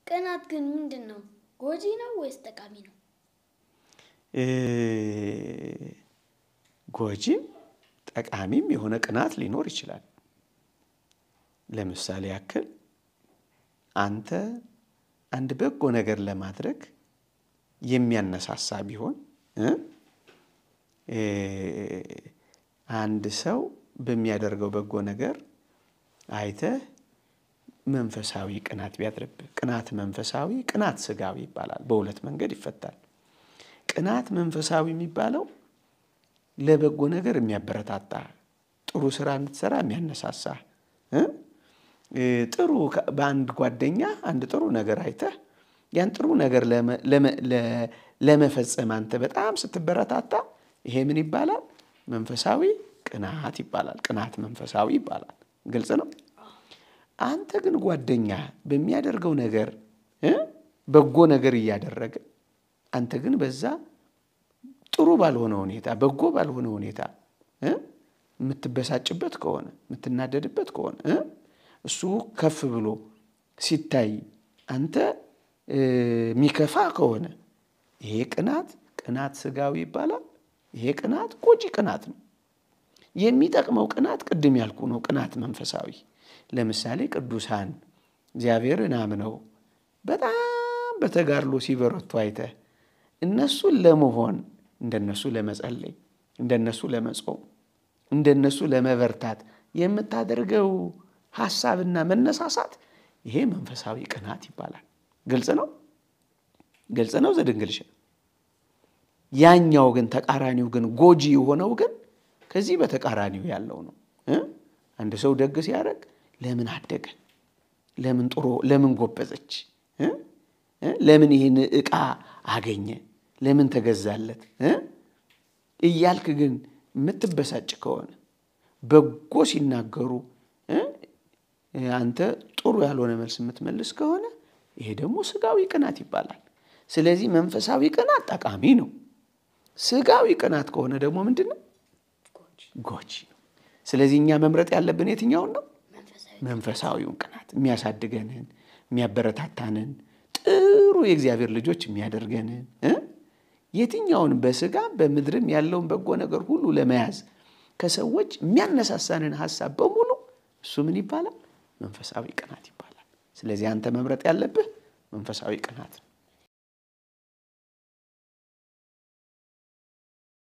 ቅናት ግን ምንድን ነው? ጎጂ ነው ወይስ ጠቃሚ ነው? እ ጎጂም ጠቃሚም የሆነ ቅናት ሊኖር ይችላል። ለምሳሌ ያክል አንተ አንድ በጎ ነገር ለማድረግ የሚያነሳሳ ቢሆን እ እ አንድ ሰው በሚያደርገው በጎ ነገር አይተህ መንፈሳዊ ቅናት ቢያድርብህ፣ ቅናት መንፈሳዊ፣ ቅናት ስጋዊ ይባላል። በሁለት መንገድ ይፈታል። ቅናት መንፈሳዊ የሚባለው ለበጎ ነገር የሚያበረታታ ጥሩ ስራ እንድትሰራ የሚያነሳሳ እ እ ጥሩ በአንድ ጓደኛ አንድ ጥሩ ነገር አይተህ ያን ጥሩ ነገር ለመፈጸም አንተ በጣም ስትበረታታ ይሄ ምን ይባላል? መንፈሳዊ ቅናት ይባላል። ቅናት መንፈሳዊ ይባላል። ግልጽ ነው። አንተ ግን ጓደኛ በሚያደርገው ነገር እ በጎ ነገር እያደረገ አንተ ግን በዛ ጥሩ ባልሆነ ሁኔታ በጎ ባልሆነ ሁኔታ እ የምትበሳጭበት ከሆነ የምትናደድበት ከሆነ እ እሱ ከፍ ብሎ ሲታይ አንተ የሚከፋ ከሆነ ይሄ ቅናት ቅናት ስጋዊ ይባላል። ይሄ ቅናት ጎጂ ቅናት ነው። የሚጠቅመው ቅናት ቅድም ያልኩ ነው። ቅናት መንፈሳዊ ለምሳሌ ቅዱሳን እግዚአብሔርን አምነው በጣም በተጋድሎ ሲበረቱ አይተህ እነሱን ለመሆን እንደነሱ ለመጸለይ፣ እንደነሱ ለመጾም፣ እንደነሱ ለመበርታት የምታደርገው ሀሳብና መነሳሳት ይሄ መንፈሳዊ ቅናት ይባላል። ግልጽ ነው። ግልጽ ነው ዘድንግልሽ። ያኛው ግን ተቃራኒው ግን ጎጂ የሆነው ግን ከዚህ በተቃራኒው ያለው ነው። አንድ ሰው ደግ ሲያደርግ ለምን አደገ፣ ለምን ጥሮ፣ ለምን ጎበዘች፣ ለምን ይህን ዕቃ አገኘ፣ ለምን ተገዛለት እያልክ ግን የምትበሳጭ ከሆነ በጎ ሲናገሩ አንተ ጥሩ ያልሆነ መልስ የምትመልስ ከሆነ ይሄ ደግሞ ስጋዊ ቅናት ይባላል። ስለዚህ መንፈሳዊ ቅናት ጠቃሚ ነው። ስጋዊ ቅናት ከሆነ ደግሞ ምንድን ነው? ጎጂ ነው። ስለዚህ እኛ መምረጥ ያለብን የትኛውን ነው? መንፈሳዊውን ቅናት የሚያሳድገንን፣ የሚያበረታታንን፣ ጥሩ የእግዚአብሔር ልጆች የሚያደርገንን የትኛውን በስጋም በምድርም ያለውን በጎ ነገር ሁሉ ለመያዝ ከሰዎች የሚያነሳሳንን ሀሳብ በሙሉ እሱ ምን ይባላል? መንፈሳዊ ቅናት ይባላል። ስለዚህ አንተ መምረጥ ያለብህ መንፈሳዊ ቅናት ነው።